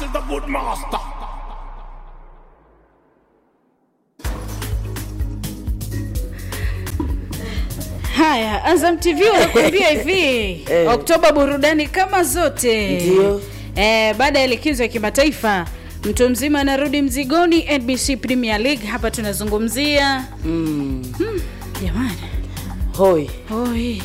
This is the good master. Haya, Azam TV wanakuambia hivi Oktoba burudani kama zote. Ndio. Eh, baada ya likizo ya kimataifa mtu mzima anarudi mzigoni NBC Premier League. Hapa tunazungumzia Mm. jamani, Hoi, oi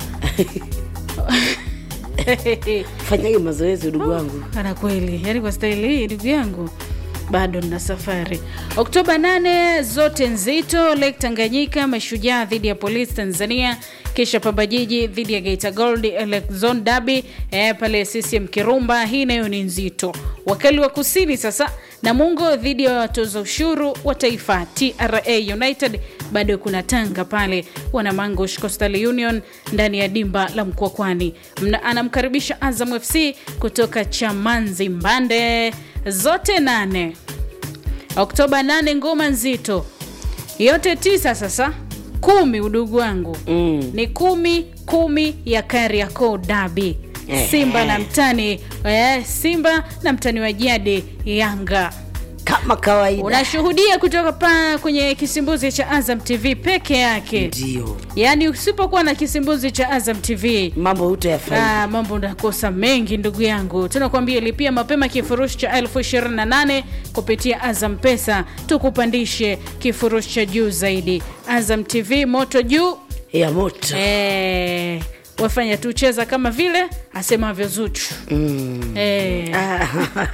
fanyage mazoezi udugu wangu. ana kweli, yaani kwa staili hii ndugu yangu bado nina safari. Oktoba 8 zote nzito, Lake Tanganyika, Mashujaa dhidi ya Polisi Tanzania, kisha Pamba Jiji dhidi ya Geita Gold, Lake Zone Derby eh, pale CCM Kirumba. Hii nayo ni nzito. Wakali wa Kusini sasa, Namungo dhidi ya watoza ushuru wa taifa TRA United. Bado kuna Tanga pale, wana Mangush Coastal Union ndani ya dimba la Mkwakwani. Mna- Anamkaribisha Azam FC kutoka Chamanzi Mbande zote nane Oktoba 8 ngoma nzito yote tisa. Sasa kumi, udugu wangu Mm. ni kumi kumi ya Kariakoo Dabi, Ehe. Simba na mtani eh, Simba na mtani wa jadi Yanga. Kama kawaida. Unashuhudia kutoka pa kwenye kisimbuzi cha Azam TV peke yake, Ndio. yaani usipokuwa na kisimbuzi cha Azam TV Mambo hutayafanya. Ah, mambo ndakosa mengi ndugu yangu. Tunakwambia lipia mapema kifurushi cha elfu ishirini na nane kupitia Azam Pesa, tukupandishe kifurushi cha juu zaidi. Azam TV moto juu. Ya moto. Eh, wafanya tu cheza kama vile asemavyo Zuchu. Mm. Eh, Ah.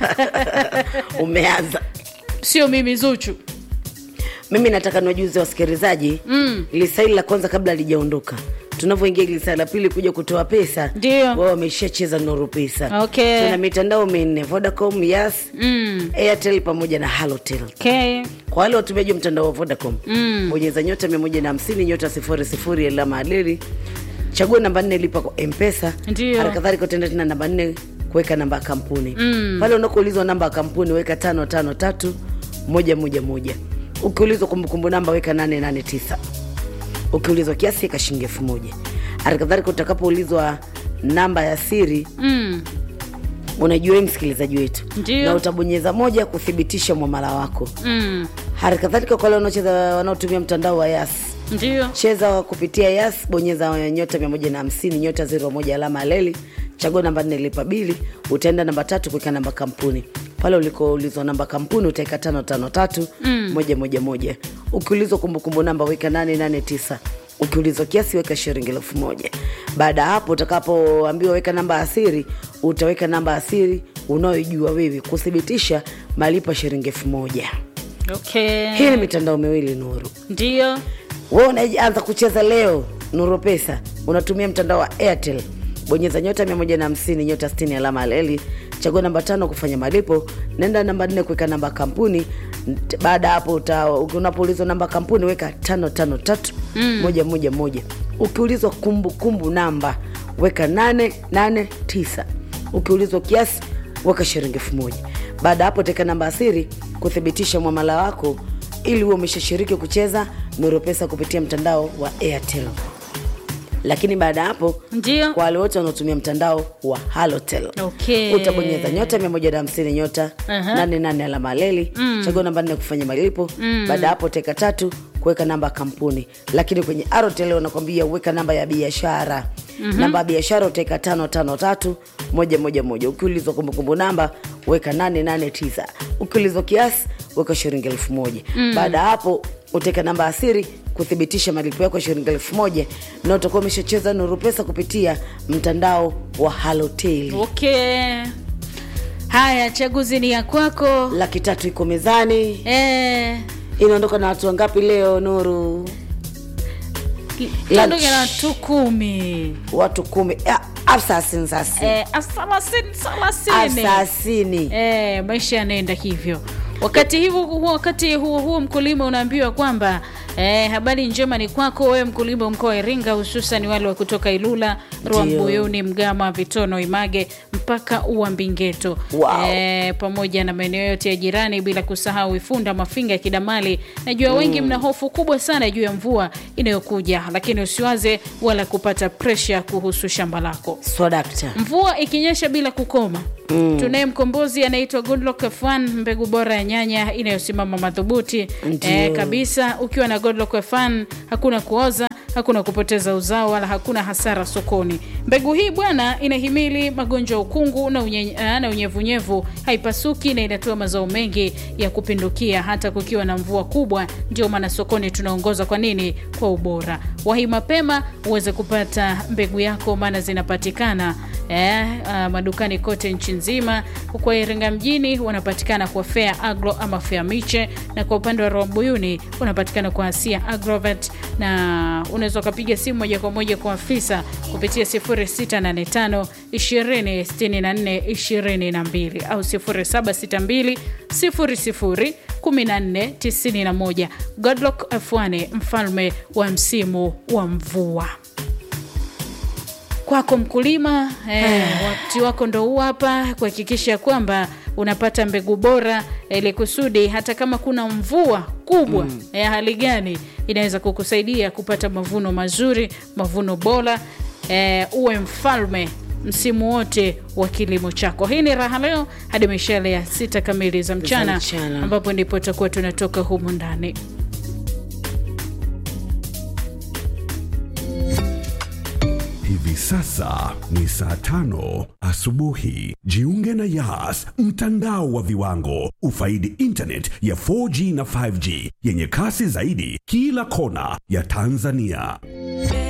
Umeanza. sio mimi Zuchu. Mimi nataka niwajuze wasikilizaji mm. lisaili la kwanza kabla alijaondoka tunavyoingia lisaa la pili kuja kutoa pesa Ndio. wao wameshacheza noro pesa Okay. tuna mitandao minne vodacom yas Mm. airtel pamoja na halotel Okay. kwa wale watumiaji wa mtandao wa vodacom mm. bonyeza nyota 150 nyota sifuri sifuri alama alili chagua namba nne lipa kwa mpesa Ndio. hali kadhalika utaenda tena namba nne kuweka namba ya kampuni mm. pale unakoulizwa namba ya kampuni weka tano tano tatu moja moja moja ukiulizwa kumbukumbu namba weka nane nane tisa ukiulizwa kiasi weka shilingi elfu moja hali kadhalika utakapoulizwa namba ya siri Mm. unajua wewe msikilizaji wetu Ndio. na utabonyeza moja kuthibitisha mwamala wako Mm. hali kadhalika kwa wale wanaocheza wanaotumia mtandao wa yas Ndio. cheza kupitia yas bonyeza nyota 150 nyota 01 alama aleli chagua namba nne lipa bili utaenda namba tatu kuweka namba kampuni pale ulikoulizwa namba kampuni utaweka tano tano tatu moja moja moja ukiulizwa kumbukumbu namba weka nane nane tisa ukiulizwa kiasi weka shilingi elfu moja baada ya hapo utakapoambiwa weka namba ya siri utaweka namba ya siri unayoijua wewe kuthibitisha malipo ya shilingi elfu moja Okay. hii ni mitandao miwili nuru Ndio. wewe unaanza kucheza leo nuru pesa unatumia mtandao wa airtel bonyeza nyota 150 nyota 60 alama aleli chagua namba tano kufanya malipo nenda namba nne kuweka namba ya kampuni Nt- baada ya hapo uta- unapoulizwa namba ya kampuni weka tano tano tatu moja moja moja ukiulizwa kumbukumbu namba weka nane nane tisa ukiulizwa kiasi weka shilingi elfu moja baada ya hapo teka namba ya siri kuthibitisha mwamala wako ili huwe umeshashiriki kucheza nuru pesa kupitia mtandao wa airtel lakini baada ya hapo Ndio. kwa wale wote wanaotumia mtandao wa halotel Okay. utabonyeza nyota 150 nyota Aha. 88 alama leli chagua namba nne kufanya malipo baada ya hapo teka tatu kuweka namba ya kampuni lakini kwenye arotel wanakwambia uweka namba ya biashara namba ya biashara utaweka tano tano tatu moja moja moja ukiulizwa kumbukumbu namba weka nane nane tisa ukiulizwa kiasi weka shilingi elfu moja baada ya hapo utaweka namba ya siri kuthibitisha malipo yako ya shilingi elfu moja na utakuwa umeshacheza nuru pesa kupitia mtandao wa halotel Okay. Haya, chaguzi ni ya kwako. laki tatu iko mezani Eh, inaondoka na watu wangapi leo nuru tuondoke na watu kumi. watu kumi Ah, afsasini sasi Eh, thelathini thelathini. afsasini Eh, maisha yanaenda hivyo. Wakati hivyo huo, wakati huo huo mkulima unaambiwa kwamba E, habari njema ni kwako wewe mkulima mkoa wa Iringa, hususan wale wa kutoka Ilula, Rwambuyuni, Mgama, Vitono, Image mpaka Uambingeto Wow. e, pamoja na maeneo yote ya jirani, bila kusahau Ifunda, Mafinga, Kidamali. Najua wengi mna hofu kubwa sana juu ya mvua inayokuja, lakini usiwaze wala kupata presha kuhusu shamba lako. swadakta Mvua ikinyesha bila kukoma tunaye mkombozi anaitwa Goodluck F1, mbegu bora ya nyanya inayosimama madhubuti Ndio. eh, kabisa. Ukiwa na Goodluck F1 hakuna kuoza, hakuna kupoteza uzao wala hakuna hasara sokoni. Mbegu hii bwana inahimili magonjwa ya ukungu na, unye, ah, na unyevunyevu, haipasuki na inatoa mazao mengi ya kupindukia hata kukiwa na mvua kubwa. Ndio maana sokoni tunaongoza. Kwa nini? Kwa ubora. Wahi mapema uweze kupata mbegu yako, maana zinapatikana eh, ah, madukani kote nchi nzima. Kwa Iringa mjini wanapatikana kwa Fair Agro ama Fair Miche, na kwa upande wa Rwambuyuni unapatikana kwa Asia Agrovet, na unaweza ukapiga simu moja kwa moja kwa afisa kupitia 0685 20 64 22 au 0762 00 14 91. Godlock F1 mfalme wa msimu wa mvua kwako mkulima eh, wakati wako ndo huu hapa kuhakikisha kwamba unapata mbegu bora ili kusudi hata kama kuna mvua kubwa ya hali gani inaweza kukusaidia kupata mavuno mazuri mavuno bora eh, uwe mfalme msimu wote wa kilimo chako hii ni raha leo hadi mishale ya sita kamili za mchana, mchana. ambapo ndipo tutakuwa tunatoka humu ndani Hivi sasa ni saa tano asubuhi. Jiunge na Yas, mtandao wa viwango. Ufaidi internet ya 4G na 5G yenye kasi zaidi kila kona ya Tanzania.